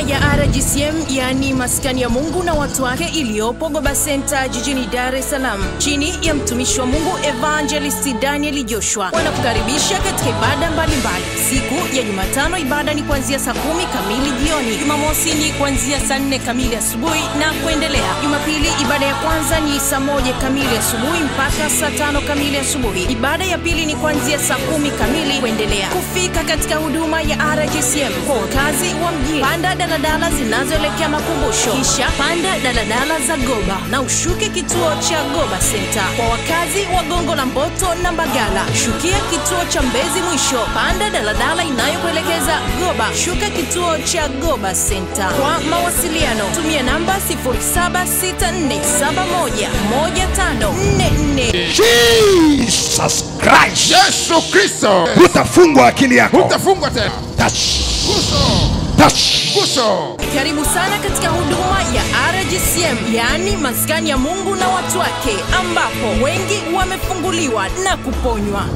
ya RGCM yaani maskani ya Mungu na watu wake iliyopo Goba Center jijini Dar es Salaam chini ya mtumishi wa Mungu Evangelist Daniel Joshua wanakukaribisha katika ibada mbalimbali. Siku ya Jumatano ibada ni kuanzia saa kumi kamili jioni, Jumamosi ni kuanzia saa nne kamili asubuhi na kuendelea. Jumapili ibada ya kwanza ni saa moja kamili asubuhi mpaka saa tano kamili asubuhi. Ibada ya pili ni kuanzia saa kumi kamili kuendelea. Kufika katika huduma ya RGCM kwa wakazi wa mjini, panda daladala zinazoelekea makumbusho, kisha panda daladala za Goba na ushuke kituo cha Goba Center. Kwa wakazi wa Gongo la Mboto na Mbagala, shukia kituo cha Mbezi Mwisho, panda daladala inayokuelekeza Goba, shuka kituo cha Goba Center. Kwa mawasiliano tumia namba 0764711544. Jesus Christ. Yesu Kristo, Hutafungwa akili yako. hutafungwa tena. Touch. Guso, Touch. guso. Karibu sana katika huduma ya RGCM, yaani maskani ya Mungu na watu wake, ambapo wengi wamefunguliwa na kuponywa.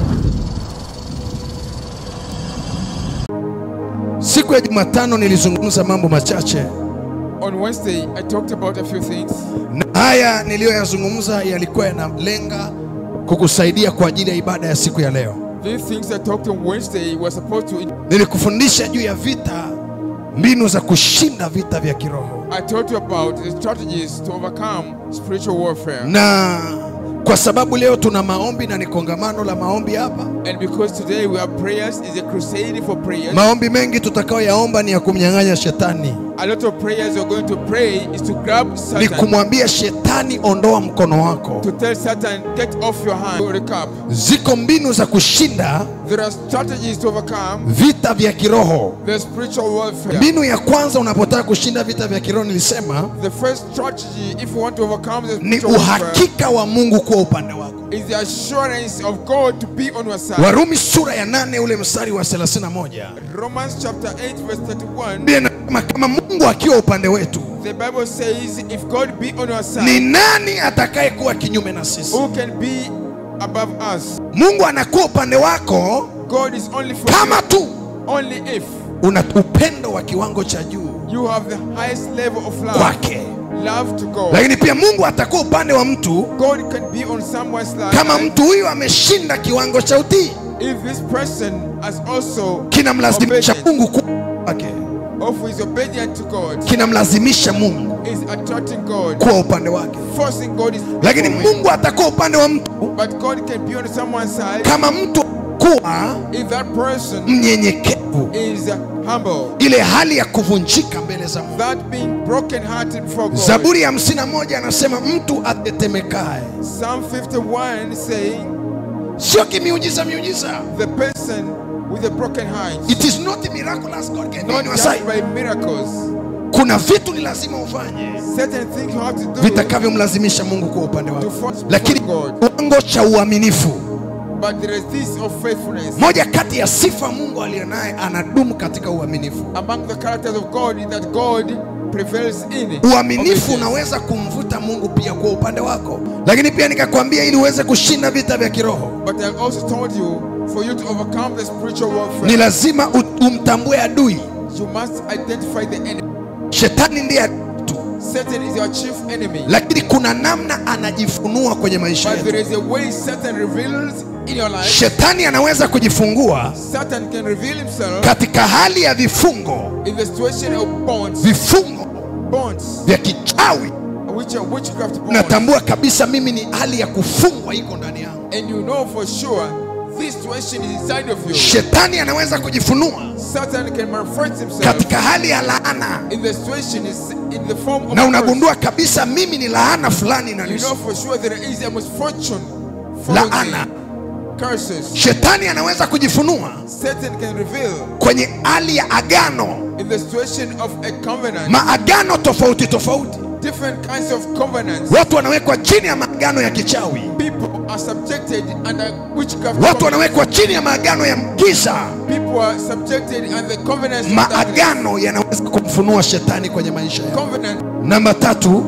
Siku ya Jumatano nilizungumza mambo machache On Wednesday, I talked about a few things. na haya niliyoyazungumza yalikuwa yanalenga kukusaidia kwa ajili ya ibada ya siku ya leo. These things I talked on Wednesday were supposed to. Nilikufundisha juu ya vita, mbinu za kushinda vita vya kiroho, I told you about the strategies to overcome spiritual warfare. na kwa sababu leo tuna maombi na ni kongamano la maombi hapa, And because today we have prayers, is a crusade for prayers. maombi mengi tutakayoyaomba ni ya kumnyang'anya shetani, A lot of prayers we're going to pray is to grab ni Satan, kumwambia shetani, ondoa mkono wako. to tell Satan, get off your hand. To recap, Ziko mbinu za kushinda there are strategies to overcome vita vya kiroho. the spiritual warfare. Mbinu ya kwanza unapotaka kushinda vita vya kiroho, nilisema The first strategy, if you want to overcome the ni spiritual warfare, uhakika wa Mungu kuwa upande wako. is the assurance of God to be on your side. Warumi sura ya nane ule mstari wa 31 Romans chapter 8, verse 31. Biblia inasema kama Mungu akiwa upande wetu, The Bible says, if God be on your ni side, nani atakaye kuwa kinyume na sisi? who can be above us? Mungu anakuwa upande wako God is only for kama you, tu only if una upendo wa kiwango cha juu you have the highest level of love, kwake. love to God. Lakini pia Mungu atakuwa upande wa mtu God can be on someone's life kama mtu huyu ameshinda kiwango cha utii, if this person has also kinamlazimisha obedient, Mungu kuwa wake, or who is obedient to God, kinamlazimisha Mungu is attracting God, kuwa upande wake. forcing God is Lakini going. Mungu atakuwa upande wa mtu But God can be on someone's side kama mtu kuwa if that person mnyenyekevu, is humble. ile hali ya kuvunjika mbele za Mungu. That being broken hearted before God. Zaburi ya hamsini na moja anasema mtu atetemekae, Psalm 51 saying, sio kimiujiza miujiza. the person with a broken heart, It is not miraculous God can do not on your just side. by miracles. Kuna vitu ni lazima ufanye Certain things you have to do vitakavyomlazimisha Mungu kuwa upande to wako, force lakini God. kiwango cha uaminifu, But there is this of faithfulness. moja kati ya sifa Mungu aliyonaye, anadumu katika uaminifu. Among the characters of God is that God prevails in Uaminifu obedience. unaweza kumvuta Mungu pia kuwa upande wako, lakini pia nikakwambia, ili uweze kushinda vita vya kiroho But I also told you, for you to overcome the spiritual ni warfare, lazima u- umtambue adui. you must identify the enemy. Shetani ndiye adui tu, Satan is your chief enemy. lakini kuna namna anajifunua kwenye maisha But yetu. there is a way Satan reveals in your life. Shetani anaweza kujifungua Satan can reveal himself katika hali ya vifungo, in the situation of bonds, vifungo bonds, vya kichawi. which are witchcraft bonds. Natambua kabisa mimi ni hali ya kufungwa iko ndani yangu. And you know for sure this situation is inside of you. Shetani anaweza kujifunua Satan can manifest himself katika hali ya laana, in the situation is in the form of na a unagundua kabisa mimi ni laana fulani curse. You na know for sure there is a misfortune following laana. me. curses. Shetani anaweza kujifunua Satan can reveal kwenye hali ya agano, in the situation of a covenant, maagano tofauti tofauti. different kinds of covenants. Watu wanawekwa chini ya maagano ya kichawi, People are subjected under witchcraft. watu covenants. wanawekwa chini ya maagano ya giza. People are subjected under covenants. of darkness. Maagano yanaweza kumfunua shetani kwenye maisha yao. Covenant. Namba tatu,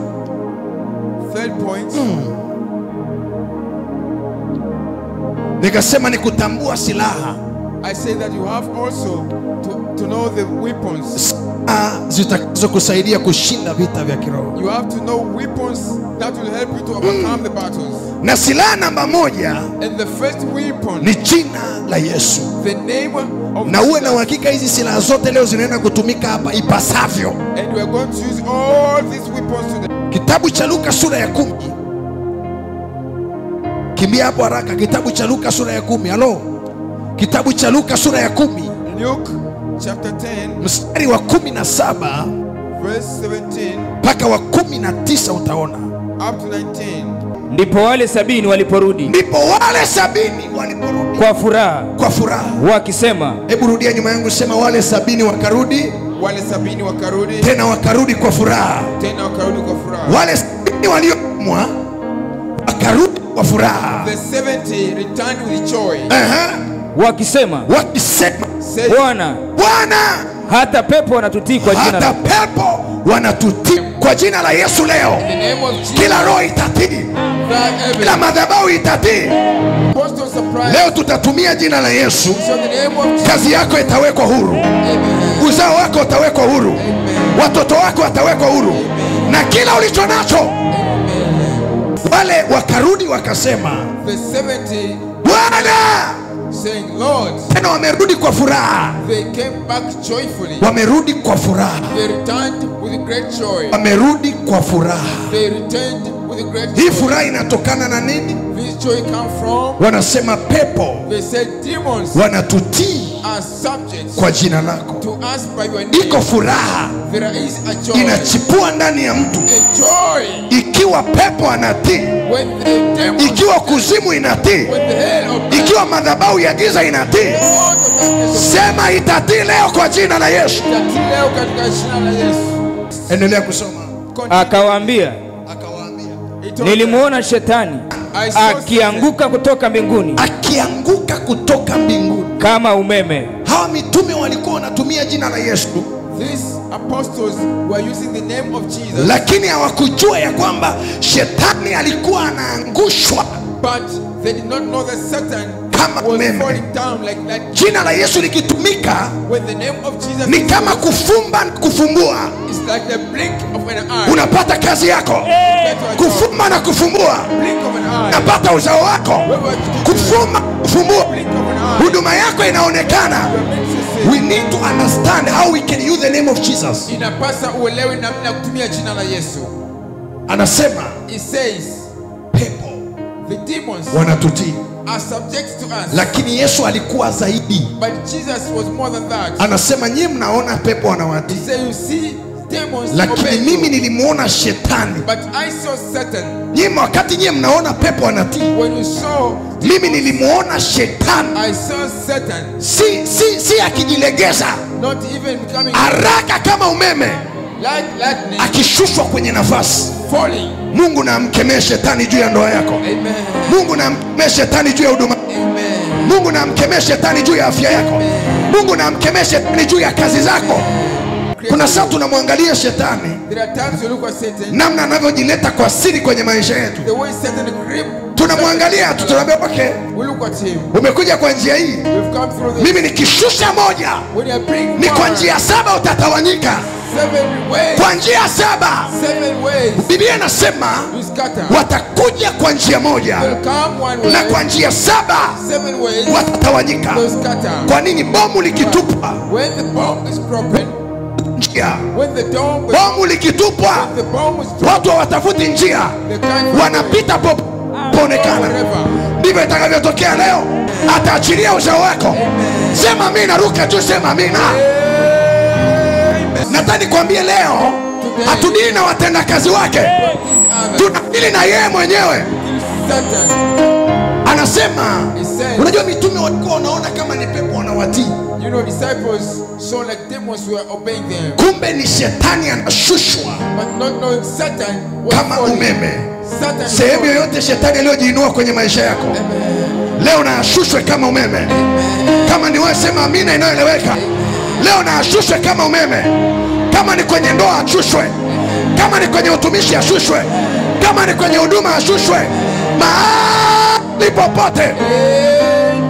Third point. nikasema ni kutambua silaha I say that you have also to, to know the weapons. silaha zitakazokusaidia kushinda vita vya kiroho. You have to know weapons that will help you to overcome the battles. Na silaha namba moja And the first weapon, ni jina la Yesu, the name of na uwe na Jesus. uhakika hizi silaha zote leo zinaenda kutumika hapa ipasavyo. And we are going to use all these weapons today. Kitabu cha Luka sura ya kumi. Kimbia hapo haraka. Kitabu cha Luka sura ya kumi. Halo, kitabu cha Luka sura ya kumi Luke chapter 10, mstari wa kumi na saba verse 17 mpaka wa kumi na tisa utaona. up to 19. Ndipo wale sabini waliporudi Ndipo wale sabini waliporudi kwa furaha kwa furaha. wakisema, Hebu rudia nyuma yangu, sema wale sabini wakarudi Wale sabini wakarudi tena, wakarudi kwa furaha. tena wakarudi kwa furaha. Wale sabini waliotumwa wakarudi kwa furaha, The 70 returned with joy, Aha. wakisema, wakisema saying, Bwana, Bwana, hata pepo wanatutii kwa jina hata la pepo wanatutii kwa jina la Yesu leo. In the name of Jesus, Kila roho itatii, that kila every madhabahu itatii. apostle surprise. Leo tutatumia jina la Yesu, So in the name of Jesus, kazi yako itawekwa huru, amen. uzao wako utawekwa huru, watoto wako watawekwa huru, na kila ulicho nacho. Wale wakarudi wakasema, The 70 Bwana, saying, Lord, tena wamerudi kwa furaha, they came back joyfully. wamerudi kwa furaha, They returned with great joy. wamerudi kwa furaha. They returned with great Hii joy. furaha inatokana na nini? This joy come from, Wanasema pepo they said, demons wanatutii are subjects kwa jina lako. to us by your Iko name. furaha There is a joy. inachipua ndani ya mtu, A joy ikiwa pepo anatii, when the demons, ikiwa kuzimu inatii, when the hell of ikiwa madhabahu ya giza inatii. all the darkness Sema itatii leo kwa jina la Yesu. of leo katika jina la Yesu. Endelea kusoma. Continue. akawaambia, Akawaambia He told them, nilimwona shetani I saw akianguka kutoka mbinguni akianguka kutoka mbinguni. kama umeme. Hawa mitume walikuwa wanatumia jina la Yesu, These apostles were using the name of Jesus, lakini hawakujua ya kwamba shetani alikuwa anaangushwa but they did not know that Satan Kama was umeme. falling down like that. Jina la Yesu likitumika When the name of Jesus ni is kama used, kufumba na kufumbua. it's like the blink of an eye. Unapata kazi yako, Get to a job. kufumba na kufumbua. Blink of an eye. Unapata uzao wako, Whatever you do, kufumba, kufumbua. blink of an eye. Huduma yako inaonekana. You're meant to say, We need to understand how we can use the name of Jesus. inapasa uelewe namna ya kutumia jina la Yesu. Anasema It says pepo the demons wanatutii, are subject to us, lakini Yesu alikuwa zaidi. but Jesus was more than that. Anasema nyie mnaona pepo wanawatii, He said, you see demons lakini obey mimi you, nilimwona shetani. but I saw Satan. Nyie wakati nyie mnaona pepo wanatii, When you saw, mimi nilimwona shetani, I saw Satan si, si, si akijilegeza not even becoming haraka kama umeme, like lightning, akishushwa kwenye nafasi. falling. Mungu na amkemee shetani juu ya ndoa yako. Amen. Mungu na amkemee shetani juu ya huduma. Amen. Mungu na amkemee shetani juu ya afya yako. Mungu na amkemee shetani juu ya kazi zako. Kuna saa tunamwangalia shetani There are times you look at Satan, namna anavyojileta kwa siri kwenye maisha yetu, the way Satan grip. tunamwangalia tu, tunaambia okay, We look at him. umekuja kwa njia hii, We've come through this. mimi nikishusha moja When you bring ni kwa one, njia saba utatawanyika, seven ways, kwa njia saba. seven ways, Biblia inasema you scatter. watakuja kwa njia moja Will come one na way, kwa njia saba seven ways, watatawanyika. will scatter. Kwa nini? Bomu likitupwa When the bomb is broken, njia, when the dome, when bomu likitupwa, the bomb is dropped, watu hawatafuti njia, they can't wanapita popoonekana. forever. Ndivyo itakavyotokea leo, ataachilia uzao wako. Sema amina, ruka tu, sema amina. Nataka nikwambie leo, hatudili na watendakazi wake, tunadili na yeye mwenyewe. Satan Anasema, is saying, unajua mitume walikuwa wanaona kama ni pepo wanawatii, you know, disciples saw like demons were obeying them, kumbe ni shetani anashushwa but not knowing Satan was kama falling. umeme. Satan is Sehemu falling. yoyote shetani aliyojiinua kwenye maisha yako leo na ashushwe kama umeme. Kama ni wewe sema amina inayoeleweka. Leo na ashushwe kama umeme. Kama ni kwenye ndoa ashushwe, kama ni kwenye utumishi ashushwe, kama ni kwenye huduma ashushwe, mahali popote.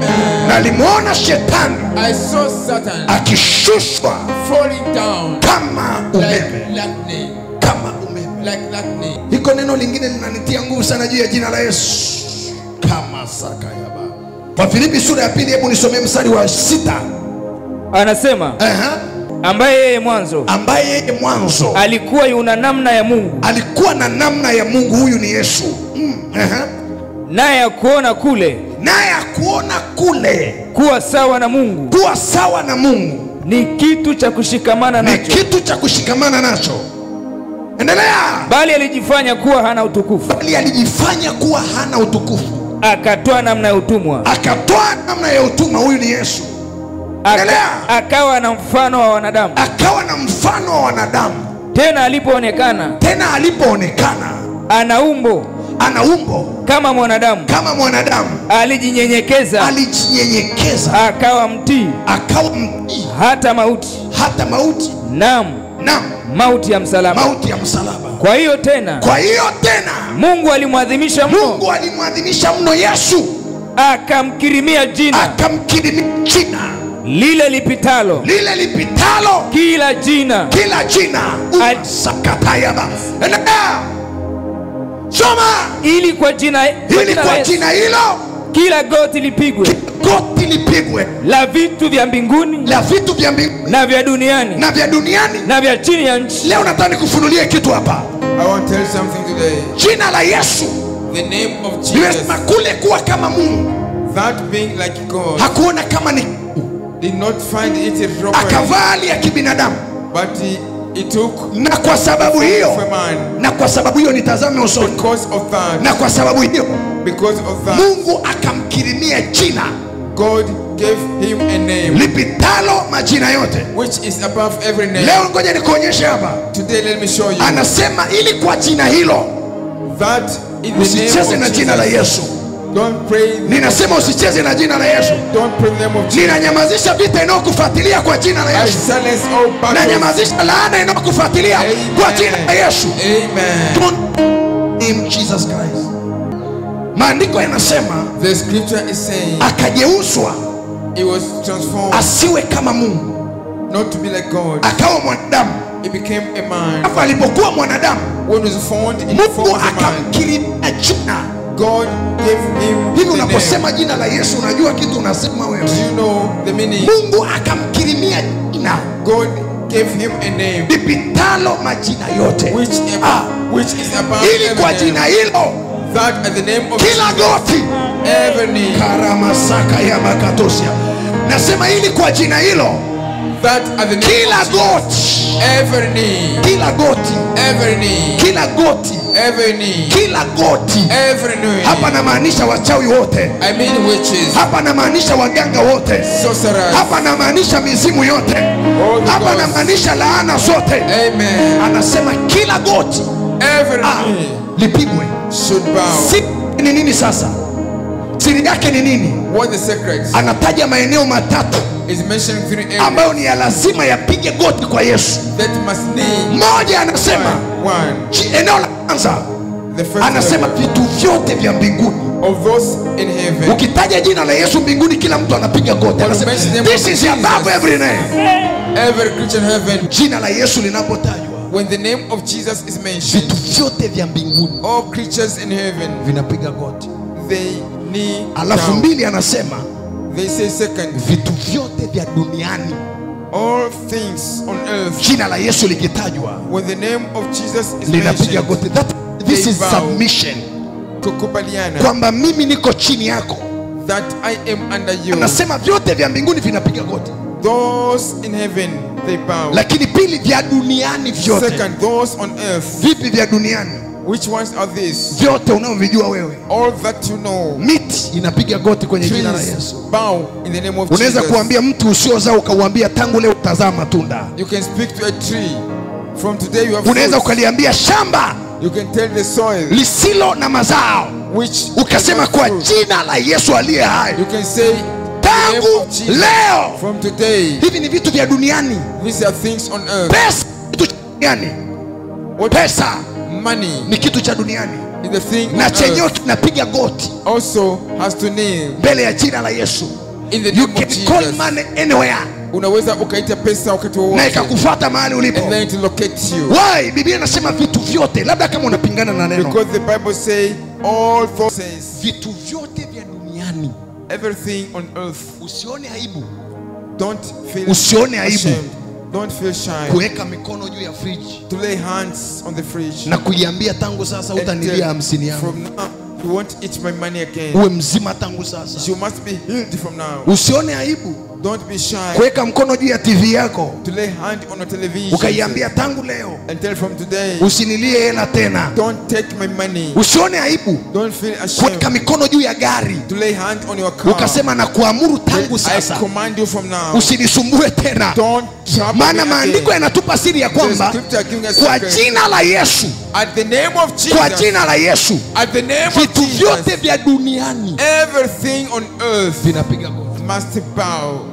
nalimwona shetani I saw Satan akishushwa falling down kama like umeme lightning, kama umeme like lightning. iko neno lingine linanitia nguvu sana juu ya jina la yesu kama sakayaba kwa filipi sura ya pili hebu nisomee mstari wa sita anasema Aha. ambaye yeye mwanzo ambaye yeye mwanzo alikuwa yuna namna ya mungu alikuwa na namna ya mungu huyu ni yesu mm. Aha. naye akuona kule naye akuona kule kuwa sawa na mungu kuwa sawa na mungu ni kitu cha kushikamana ni nacho kitu cha kushikamana nacho endelea bali alijifanya kuwa hana utukufu bali alijifanya kuwa hana utukufu akatoa namna ya utumwa akatoa namna ya utuma huyu ni yesu Aka, Endelea. akawa na mfano wa wanadamu akawa na mfano wa wanadamu tena alipoonekana tena alipoonekana ana umbo ana umbo kama mwanadamu kama mwanadamu alijinyenyekeza alijinyenyekeza akawa mtii akawa mtii hata mauti hata mauti nam na mauti ya msalaba mauti ya msalaba kwa hiyo tena kwa hiyo tena mungu alimwadhimisha mno mungu alimwadhimisha mno yesu akamkirimia jina akamkirimia jina lile lipitalo lile lipitalo kila jina kila jina Al- sakatayaba endelea soma ili kwa jina, kwa ili jina la kwa Yesu, jina hilo kila goti lipigwe goti lipigwe la vitu vya mbinguni la vitu vya mbinguni na vya duniani na vya duniani na vya chini ya nchi leo nataka nikufunulie kitu hapa I want to tell you something today. jina la yesu The name of Jesus, limesema kule kuwa kama mungu that being like God, hakuona kama ni did not find it a robbery, akavaa hali ya kibinadamu but he, he took na kwa sababu of a hiyo man. na kwa sababu hiyo nitazame usoni Because of that, na kwa sababu hiyo because of that, mungu akamkirimia jina God gave him a name lipitalo majina yote which is above every name. leo ngoja nikuonyeshe hapa Today, let me show you anasema ili kwa jina hilo that in the usicheze name na of jina la Jesus, yesu don't pray. ninasema usicheze na jina la yesu Don't pray the name of Jesus. ninanyamazisha vita inayokufuatilia kwa jina la I yesu silence all battles. nanyamazisha laana inayokufuatilia kwa jina la yesu Amen. Don't name Jesus Christ. maandiko yanasema The scripture is saying akageuzwa he was transformed asiwe kama mungu not to be like God. akawa mwanadamu He became a man. alafu alipokuwa mwanadamu When he was found in the form mungu of a man, akamkirimia jina God gave him hivi the name. unaposema jina la yesu unajua kitu unasema wewe Do you know the meaning? mungu akamkirimia jina God gave him a name lipitalo majina yote which, Ah, which is above ili every kwa name. jina hilo That at the name of kila goti every knee. karamasaka ya bakatosia nasema ili kwa jina hilo That at the name kila of Jesus, goti every knee. kila goti Every knee. kila goti Every knee. kila goti Every knee. hapa namaanisha wachawi wote I mean witches, hapa namaanisha waganga wote sorcerers. hapa namaanisha mizimu yote Holy hapa Ghost. namaanisha laana zote Amen. anasema kila goti Every ah, knee lipigwe should bow. siri ni nini sasa siri yake ni nini What the secret anataja maeneo matatu is mentioning three areas ambayo ni ya lazima yapige goti kwa yesu that must need mmoja anasema one. one. chi- eneo la kwanza The first anasema level vitu vyote vya mbinguni of those in heaven. ukitaja jina la yesu mbinguni kila mtu anapiga goti anasema mention the name this of is above Jesus." every name Every creature in heaven. jina la yesu linapotajwa When the name of Jesus is mentioned, vitu vyote vya mbinguni all creatures in heaven vinapiga goti they kneel alafu down. mbili anasema They say second, vitu vyote vya duniani all things on earth. jina la yesu likitajwa When the name of Jesus is linapiga mentioned, goti That, this They is bow. submission kukubaliana kwamba mimi niko chini yako that I am under you. anasema vyote vya mbinguni vinapiga goti Those in heaven they bow. lakini pili vya duniani vyote Second, those on earth. vipi vya duniani Which ones are these? vyote unaovijua wewe All that you know. miti inapiga goti kwenye jina la Trees yesu bow in the name of unaweza Jesus. kuambia mtu usiozaa ukauambia tangu leo utazaa matunda You can speak to a tree. From today you have unaweza fruits. ukaliambia shamba You can tell the soil lisilo na mazao which ukasema cannot kwa fruit. jina la yesu aliye hai You can say the name tangu of Jesus. leo From today, hivi ni vitu vya duniani these are things on earth. pesa kitu cha duniani What pesa money ni kitu cha duniani is the thing na on chenyewe earth kinapiga goti also has to kneel mbele ya jina la yesu In the you name of can call Jesus. money anywhere unaweza ukaita pesa wakati na wowote ikakufuata mahali ulipo and then to locate you why biblia inasema vitu vyote labda kama unapingana na neno because the bible say all things vitu vyote vya duniani everything on earth usione aibu don't feel Usione aibu. ashamed don't feel shy kuweka mikono juu ya friji to lay hands on the fridge na kuiambia tangu sasa and utanilia tell, hamsini yangu from now you won't eat my money again uwe mzima tangu sasa you must be healed from now usione aibu don't be shy kuweka mkono juu ya tv yako to lay hand on your television ukaiambia tangu leo and tell from today usinilie hela tena don't take my money usione aibu don't feel kuweka ashamed mikono juu ya gari to lay hand on your car ukasema na kuamuru tangu I sasa command you from now usinisumbue tena don't trouble maana me maandiko again. yanatupa siri ya The kwamba scripture giving us kwa secret. jina la yesu At the name of kwa Jesus, jina la yesu at the name of vitu vyote Jesus, vya duniani everything on earth vinapiga goti must bow.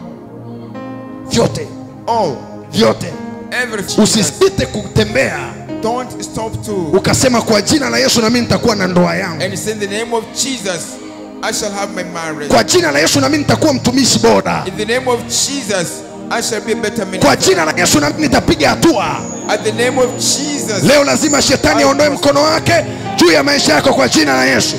vyote All, vyote everything. usisite kutembea Don't stop to. ukasema kwa jina la yesu nami nitakuwa na ndoa yangu And say in the name of Jesus, I shall have my marriage. kwa jina la yesu nami nitakuwa mtumishi bora In the name of Jesus, I shall be a better kwa minister. jina la yesu nami nitapiga hatua At the name of Jesus, leo lazima shetani aondoe mkono wake juu ya maisha yako kwa jina la yesu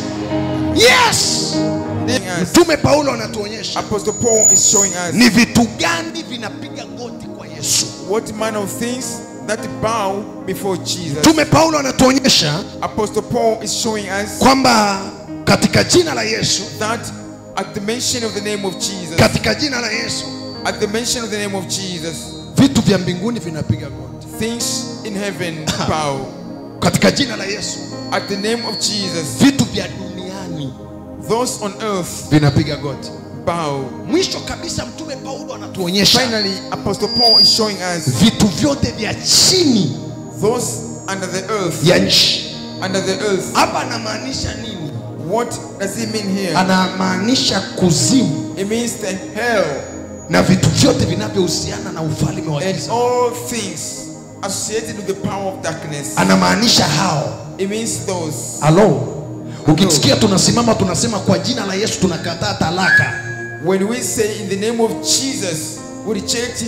yes Yes. mtume paulo anatuonyesha Apostle Paul is showing us ni vitu gani vinapiga goti kwa yesu what manner of things that bow before Jesus. mtume paulo anatuonyesha Apostle Paul is showing us kwamba katika jina la yesu that at the mention of the name of Jesus, katika jina la yesu at the mention of the name of Jesus, vitu vya mbinguni vinapiga goti things in heaven bow. katika jina la yesu At the name of Jesus, vitu vya duniani those on earth vinapiga goti bow. mwisho kabisa mtume paulo anatuonyesha Finally, Apostle Paul is showing us vitu vyote vya chini those under the earth, ya nchi under the earth. hapa anamaanisha nini What does he mean here? anamaanisha kuzimu It means the hell na vitu vyote vinavyohusiana na ufalme wa and giza all things associated with the power of darkness. anamaanisha hao It means those. halo ukisikia tunasimama tunasema kwa jina la yesu tunakataa talaka When we say in the name of Jesus, we reject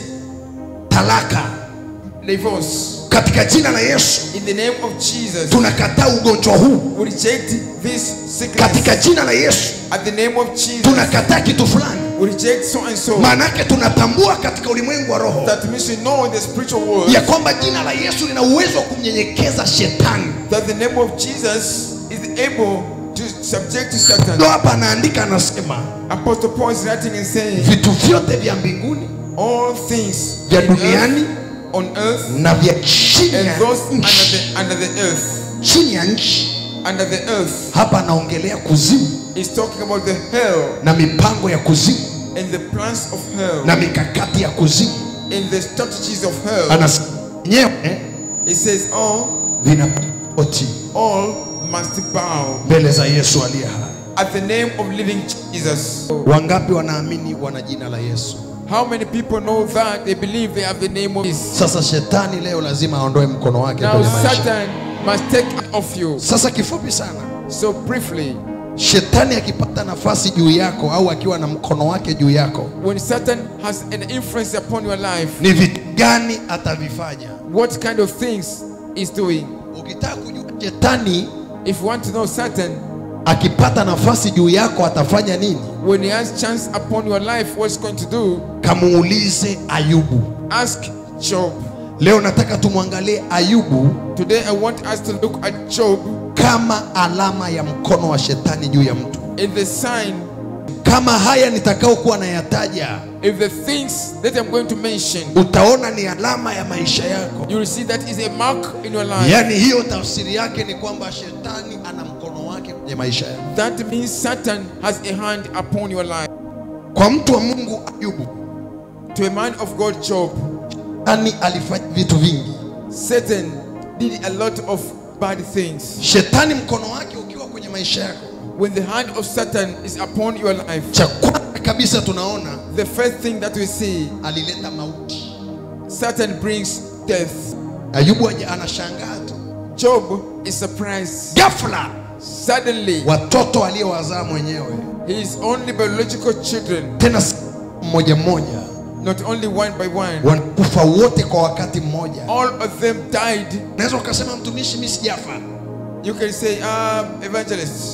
talaka divorce. katika jina la yesu In the name of Jesus, tunakataa ugonjwa huu we reject this sickness. katika jina la yesu At the name of Jesus, tunakataa kitu fulani we reject so and so. maanake tunatambua katika ulimwengu wa roho That means we know in the spiritual world ya kwamba jina la yesu lina uwezo wa kumnyenyekeza shetani that the name of Jesus is able to subject to Satan. ndo hapa anaandika anasema Apostle Paul is writing and saying, vitu vyote vya mbinguni all things vya in duniani earth, on earth na vya chini and ya those under nchi the under the earth, chini ya nchi under the earth hapa anaongelea kuzimu is talking about the hell na mipango ya kuzimu and the plans of hell na mikakati ya kuzimu and the strategies of hell. anasema yenyewe It says all vinapoti all must bow mbele za yesu aliye hai at the name of living Jesus. wangapi wanaamini wana jina la yesu How many people know that they believe they have the name of Jesus? sasa shetani leo lazima aondoe mkono wake Now kwenye maisha Satan must take it off you. sasa kifupi sana So briefly, shetani akipata nafasi juu yako au akiwa na mkono wake juu yako when Satan has an influence upon your life, ni vitu gani atavifanya what kind of things is doing? ukitaka kujua shetani If you want to know Satan, akipata nafasi juu yako atafanya nini when he has chance upon your life, what's going to do? kamuulize ayubu Ask Job. leo nataka tumwangalie ayubu Today I want us to look at Job kama alama ya mkono wa shetani juu ya mtu in the sign, kama haya nitakaokuwa nayataja if the things that I'm going to mention, utaona ni alama ya maisha yako you will see that is a mark in your life. yaani hiyo tafsiri yake ni kwamba shetani ana mkono wake kwenye maisha yako That means Satan has a hand upon your life. kwa mtu wa mungu ayubu To a man of God, Job, shetani alifanya vitu vingi Satan did a lot of bad things. shetani mkono wake ukiwa kwenye maisha yako When the hand of Satan is upon your life, cha kwanza kabisa tunaona the first thing that we see, alileta mauti Satan brings death. ayubu aja- anashangaa tu Job is surprised. ghafla Suddenly, watoto aliyowazaa mwenyewe his only biological children, tena si mmoja mmoja not only one by one, wanakufa wote kwa wakati mmoja all of them died. unaweza ukasema mtumishi mi sijafa You can say, um, evangelist,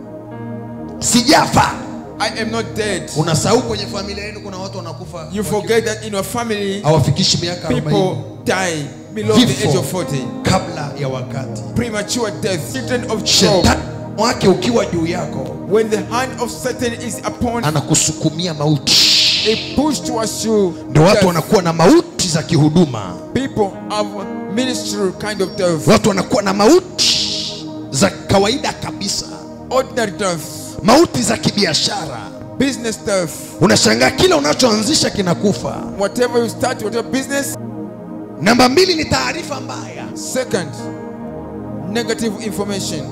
sijafa I am not dead. unasahau kwenye familia yenu kuna watu wanakufa You forget that in your family, hawafikishi miaka 40 people die below the age of 40. kabla ya wakati Premature death. Children of Job, shetani wake ukiwa juu yako when the hand of Satan is upon, anakusukumia mauti it push towards you. ndio watu death. wanakuwa na mauti za kihuduma People have ministry kind of death, watu wanakuwa na mauti za kawaida kabisa ordinary death, mauti za kibiashara business death. unashangaa kila unachoanzisha kinakufa Whatever you start, whatever business. namba mbili ni taarifa mbaya Second, negative information.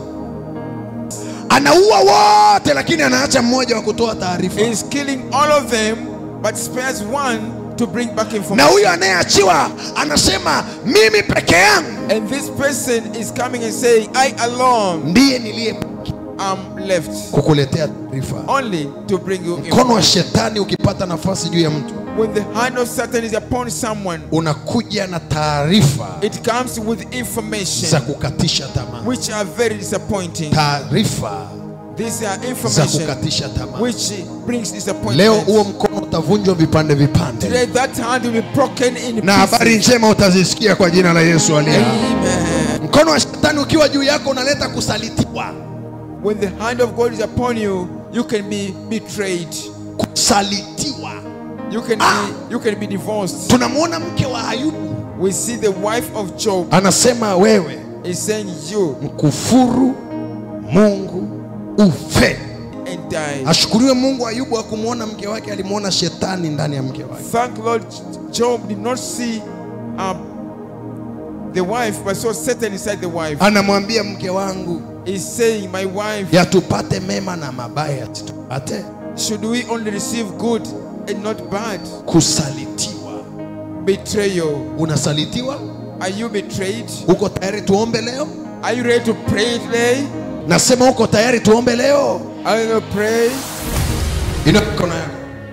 anaua wote lakini anaacha mmoja wa kutoa taarifa He is killing all of them, but spares one to bring back na information. huyo anayeachiwa anasema mimi peke yangu And this person is coming and saying, I alone ndiye niliye am left. kukuletea taarifa Only to bring you mkono wa information. shetani ukipata nafasi juu ya mtu When the hand of Satan is upon someone, unakuja na taarifa it comes with za information kukatisha tamaa which are very disappointing. taarifa These are za information kukatisha tamaa which brings leo disappointment. huo mkono utavunjwa vipande vipande Today that hand will be broken in na habari pieces. njema utazisikia kwa jina la yesu aliye hai. Amen. mkono wa shetani ukiwa juu yako unaleta kusalitiwa When the hand of God is upon you, you can be betrayed. kusalitiwa You can Ah. be you can be divorced. tunamwona mke wa ayubu We see the wife of Job anasema wewe is saying you mkufuru mungu ufe and die. ashukuriwe mungu ayubu akumwona mke wake alimwona shetani ndani ya mke wake Thank Lord Job did not see um, the wife, but saw Satan inside the wife. anamwambia mke wangu He's saying, My wife, yatupate mema na mabaya tupate should we only receive good and not bad? kusalitiwa Betrayal. unasalitiwa Are you betrayed? uko tayari tuombe leo Are you ready to pray today? nasema uko tayari tuombe leo Are you going to pray? ina mikono yako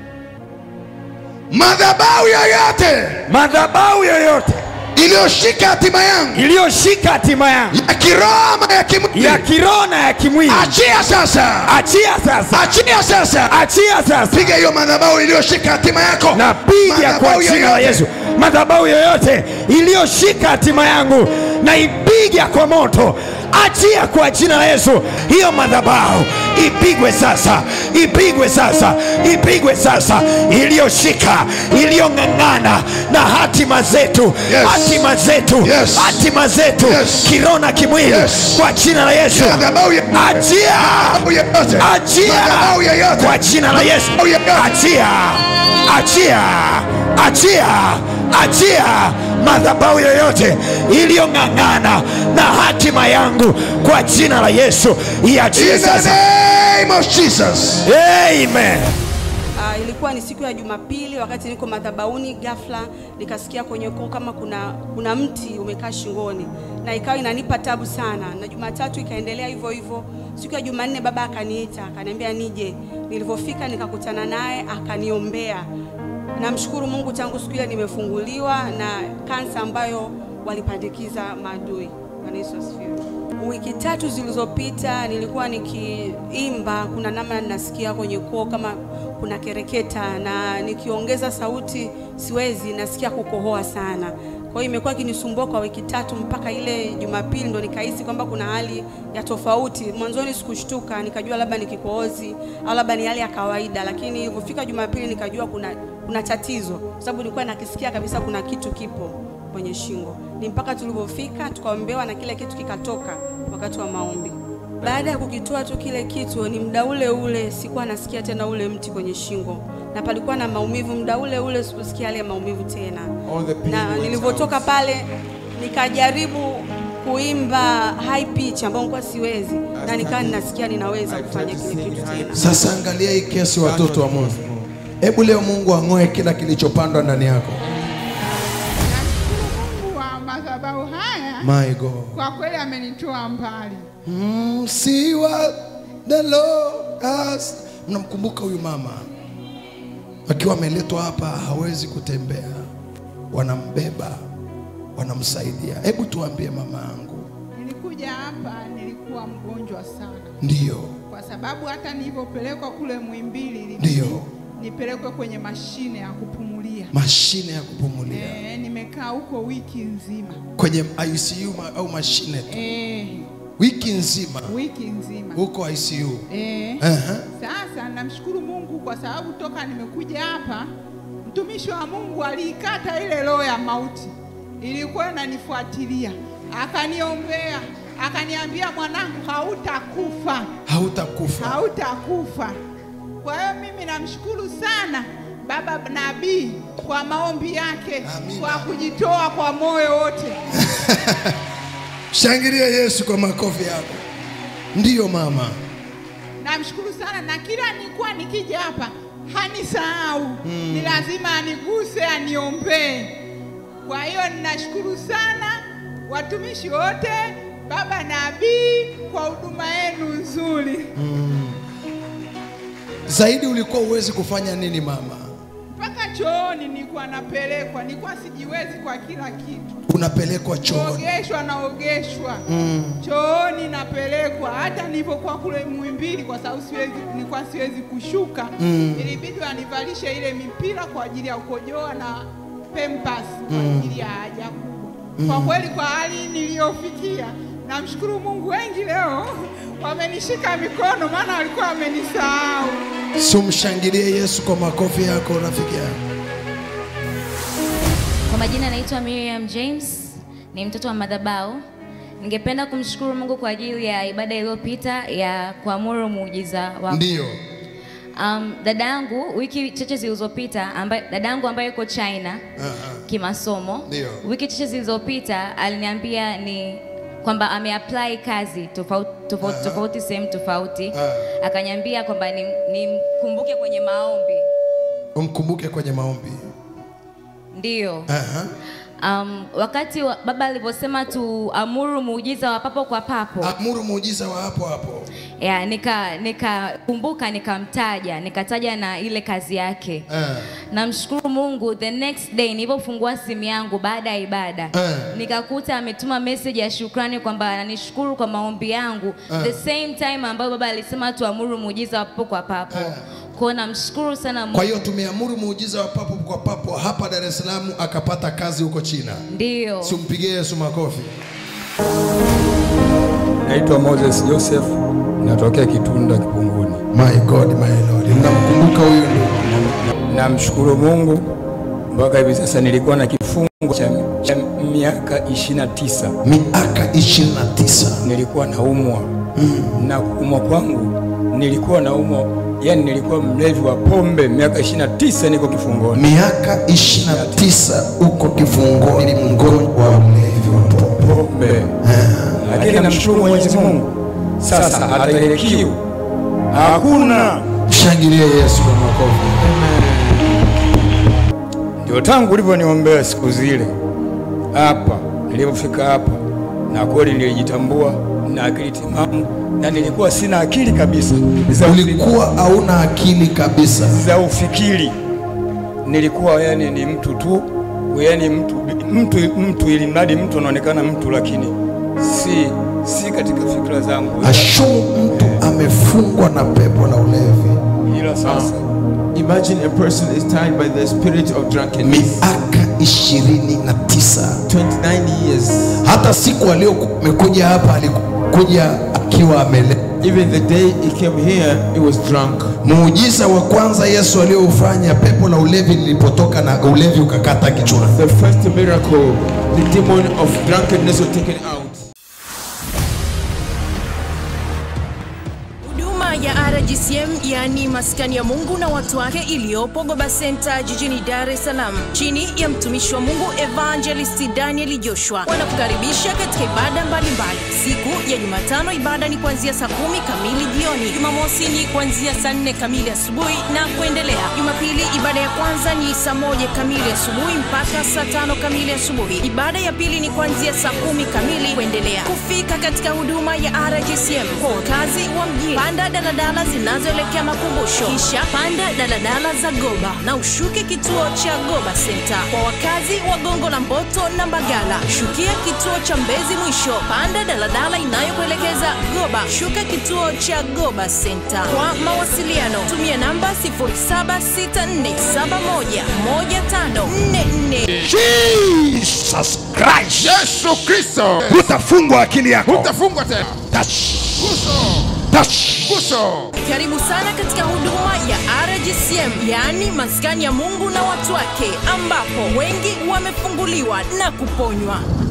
madhabahu yoyote madhabahu yoyote iliyoshika hatima yangu iliyoshika hatima yangu ya kiroho ama ya kimwili ya kiroho na ya kimwili achia sasa achia sasa achia sasa achia sasa piga hiyo madhabahu iliyoshika hatima yako napiga kwa Madhabahu jina la yoyote. Yesu madhabahu yoyote iliyoshika hatima yangu na ipiga kwa moto achia kwa jina la Yesu hiyo madhabahu ipigwe sasa ipigwe sasa ipigwe sasa iliyoshika iliyong'ang'ana na hatima zetu Yes. hatima zetu Yes. hatima zetu Yes. kiroho na kimwili Yes. kwa jina la Yesu Madhabahu ya- achia Madhabahu yoyote. achia Madhabahu yoyote. kwa jina la Yesu Madhabahu yoyote. achia achia achia achia madhabahu yoyote iliyong'ang'ana na hatima yangu kwa jina la Yesu iachie In the sasa name of Jesus. amen Uh, ilikuwa ni siku ya Jumapili wakati niko madhabahuni, ghafla nikasikia kwenye koo kama kuna, kuna mti umekaa shingoni na ikawa inanipa tabu sana, na Jumatatu ikaendelea hivyo hivyo. Siku ya Jumanne baba akaniita akaniambia nije. Nilivyofika nikakutana naye akaniombea. Namshukuru Mungu, tangu siku ile nimefunguliwa na kansa ambayo walipandikiza maadui. Bwana Yesu asifiwe. Wiki tatu zilizopita nilikuwa nikiimba, kuna namna nasikia kwenye koo kama kuna kereketa, na nikiongeza sauti siwezi, nasikia kukohoa sana. Kwa hiyo imekuwa ikinisumbua kwa wiki tatu, mpaka ile Jumapili ndo nikahisi kwamba kuna hali ya tofauti. Mwanzoni sikushtuka, nikajua labda ni kikohozi au labda ni hali ya kawaida, lakini ilivyofika Jumapili nikajua kuna, kuna tatizo, kwa sababu nilikuwa nakisikia kabisa kuna kitu kipo kwenye shingo. Ni mpaka tulivyofika tukaombewa na kile kitu kikatoka wakati wa maombi. Baada ya kukitoa tu kile kitu, ni muda ule ule sikuwa nasikia tena ule mti kwenye shingo, na palikuwa na maumivu. Muda ule ule sikusikia yale maumivu tena, All the pain na went nilivyotoka out. pale nikajaribu kuimba high pitch ambayo nilikuwa siwezi, na nikawa ninasikia ninaweza I kufanya tried to kile sing kitu high tena. Sasa angalia hii kesi, watoto wa Mungu. Hebu leo Mungu ang'oe kila kilichopandwa ndani yako. Nashukuru Mungu wa madhabahu haya My God. kwa kweli amenitoa mbali. Mm, see what the Lord has. Mnamkumbuka huyu mama akiwa ameletwa hapa, hawezi kutembea, wanambeba, wanamsaidia. Hebu tuambie mama yangu. Nilikuja hapa nilikuwa mgonjwa sana, Ndiyo, kwa sababu hata nilivyopelekwa kule Muhimbili ilibidi Ndiyo. nipelekwe kwenye mashine ya kupumulia. mashine ya kupumulia E, nimekaa huko wiki nzima kwenye ICU ma, au mashine tu e, wiki nzima wiki nzima huko ICU. e. Aha. Sasa namshukuru Mungu kwa sababu toka nimekuja hapa, mtumishi wa Mungu aliikata ile roho ya mauti ilikuwa inanifuatilia, akaniombea, akaniambia mwanangu, hautakufa Hautakufa. hautakufa. Kwa hiyo mimi namshukuru sana baba nabii kwa maombi yake, Amina. kwa kujitoa kwa moyo wote. Shangilia Yesu kwa makofi yako. Ndiyo mama. Namshukuru sana na kila nilikuwa nikija hapa hanisahau ni lazima aniguse, aniombee. Kwa hiyo ninashukuru sana watumishi wote, baba nabii, kwa huduma yenu nzuri. Zaidi ulikuwa uwezi kufanya nini mama? Mpaka chooni nilikuwa napelekwa, nilikuwa sijiwezi kwa kila kitu. Unapelekwa chooni. kuogeshwa naogeshwa mm. chooni napelekwa hata nilipokuwa kule Muhimbili kwa sababu siwezi, nilikuwa siwezi kushuka mm. ilibidi wanivalishe ile mipira kwa ajili ya kukojoa na pempas kwa ajili ya haja kubwa mm. kwa kweli kwa hali niliyofikia namshukuru Mungu wengi leo wamenishika mikono maana walikuwa wamenisahau Sumshangilie Yesu kwa makofi yako rafiki yangu. Kwa majina naitwa Miriam James, ni mtoto wa madhabahu. Ningependa kumshukuru Mungu kwa ajili ya ibada iliyopita ya kuamuru muujiza wa Ndiyo. um, dada yangu wiki chache zilizopita ambaye dada yangu ambaye yuko China kimasomo, Ndio. wiki chache zilizopita aliniambia ni kwamba ameapply kazi tofauti tofauti, tofauti sehemu tofauti, akaniambia kwamba nimkumbuke kwenye maombi. Umkumbuke kwenye maombi. Ndiyo. Aha. Um, wakati wa, baba alivyosema tuamuru muujiza wa papo kwa papo Amuru muujiza wa hapo hapo. ya, nika nikakumbuka nikamtaja nikataja na ile kazi yake Eh. namshukuru mungu the next day nilipofungua simu yangu baada ya ibada Eh. nikakuta ametuma message ya shukrani kwamba ananishukuru kwa maombi yangu the same time ambayo baba alisema tuamuru muujiza wa papo kwa papo kwao namshukuru sana Kwa mungu hiyo tumeamuru muujiza wa papo kwa papo hapa Dar es Salaam, akapata kazi huko China. ndio Simpigie Yesu makofi. Naitwa Moses Joseph, natokea Kitunda Kipunguni. My God, my Lord. Mnamkumbuka huyu ndugu? Namshukuru Mungu mpaka hivi sasa nilikuwa na kifungo cha, cha miaka 29 Miaka 29. nilikuwa naumwa na kuumwa kwangu nilikuwa naumwa, yani nilikuwa mlevi wa pombe miaka 29 niko kifungoni. Miaka 29 uko kifungoni, mgonjwa wa mlevi wa pombe. pombe, lakini namshukuru Mwenyezi Mungu sasa hata ile kiu hakuna. Mshangilie Yesu kwa makofi. Ndio tangu ulivyoniombea siku zile hapa, nilipofika hapa, na kweli nilijitambua na akili timamu, na nilikuwa sina akili kabisa za, Ulikuwa hauna akili kabisa. za ufikiri. Nilikuwa yani ni mtu tu, yani mtu, mtu, mtu ili mradi mtu anaonekana mtu, lakini si, si katika fikra zangu, Ashumu mtu amefungwa na pepo la ulevi ila sasa Imagine a person is tied by the spirit of drunkenness. miaka ishirini na tisa. 29 years. Hata siku aliyokuja hapa alikuja akiwa amelewa. Even the day he came here, he was drunk. Muujiza wa kwanza Yesu aliyoufanya, pepo la ulevi lilipotoka na ulevi ukakata kichwa. The first miracle, the demon of drunkenness was taken out. huduma ya RG RGCM yaani maskani ya Mungu na watu wake iliyopo Goba Center jijini Dar es Salaam chini ya mtumishi wa Mungu Evangelist Daniel Joshua wanakukaribisha katika ibada mbalimbali. Siku ya Jumatano ibada ni kuanzia saa kumi kamili jioni. Jumamosi ni kuanzia saa nne kamili asubuhi na kuendelea. Jumapili ibada ya kwanza ni saa moja kamili asubuhi mpaka saa tano kamili asubuhi. Ibada ya pili ni kuanzia saa kumi kamili kuendelea. Kufika katika huduma ya RGCM kwa wakazi wa mjini, panda daladala zinazoelekea makumbusho, kisha panda daladala za Goba na ushuke kituo cha Goba Center. Kwa wakazi wa Gongo la Mboto na Mbagala, shukia kituo cha Mbezi Mwisho, panda daladala inayokuelekeza Goba, shuka kituo cha Goba Center. Kwa mawasiliano tumia namba 0764711544. Jesus Christ. Yesu Kristo. Hutafungwa akili yako. Utafungwa tena. Touch. Guso. Touch. Guso. Karibu sana katika huduma ya RGCM, yaani maskani ya Mungu na watu wake, ambapo wengi wamefunguliwa na kuponywa.